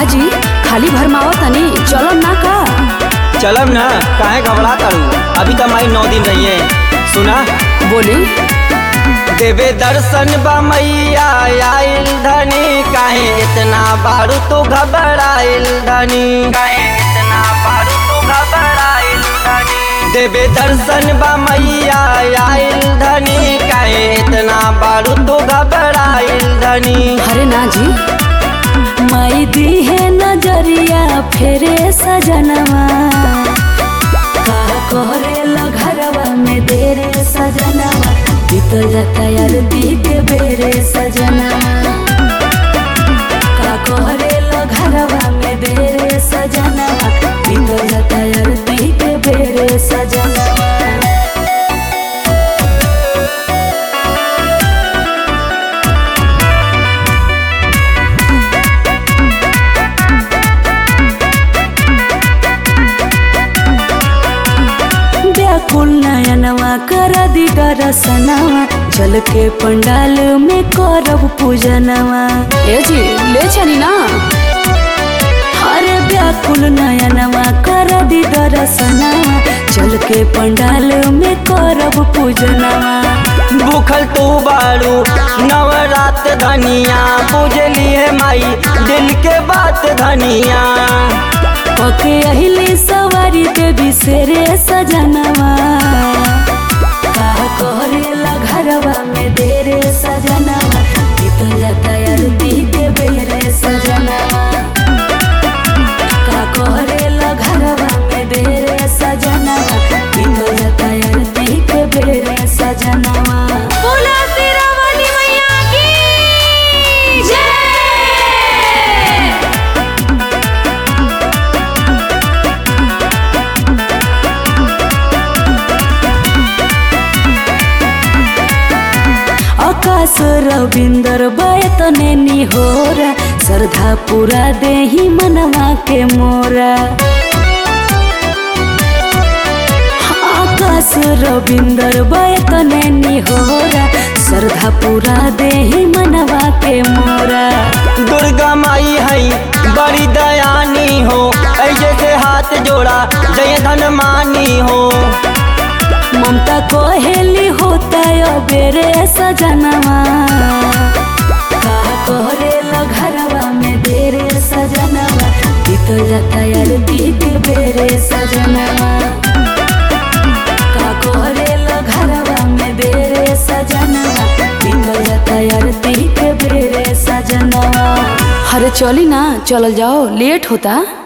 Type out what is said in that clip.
का जी खाली भरमावा तनी चलो ना का चलम ना काहे घबरा तारू अभी तो माई नौ दिन रही है सुना बोली देवे दर्शन बा मैया आइल धनी काहे इतना बारू तो घबराइल धनी काहे इतना बारू तो घबराइल धनी देवे दर्शन बा मैया आइल धनी काहे इतना बारू तो घबराइल धनी अरे ना जी माई दी है नजरिया फेरे सजनवा का कोहरे घरवा में देरे सजनवा बीतल जाता यार दी के बेरे सजनवा का कोहरे घरवा में देरे सजनवा बीतल जाता यार दी के बेरे सजनवा व्याकुल नयनवा कर दी दरसनवा जल के पंडाल में करब पूजनवा ए जी ले चली ना अरे व्याकुल नयनवा कर दी दरसनवा जल के पंडाल में करब पूजनवा भूखल तू बारू नवरात धनिया बुझली है माई दिल के बात धनिया ओके अहिली सवारी देवी सेरे सजनवा का कोहरेला घरवा में देरे सजनवा बीतल जाता यार दी के बेरे सजनवा का कोहरेला घरवा में देरे सजनवा बीतल जाता यार दी के बेरे सजनवा बोला तेरा वाली मैया की जय आकाश रविंदर बैतने निहोरा श्रद्धा पूरा देही मनवा के मोरा आकाश रविंदर बैतने निहोरा श्रद्धा पूरा देही मनवा के मोरा दुर्गा माई है बड़ी दयानी हो ऐसे से हाथ जोड़ा जय धन मानी हो ममता कोहेली होता यो बेरे सजनवा का कोहरेला घरवा में देरे सजनवा बीतो जाता यार दीदी बेरे सजनवा का कोहरेला घरवा में देरे सजनवा बीतो जाता यार दीदी बेरे सजनवा अरे चली ना चल जाओ लेट होता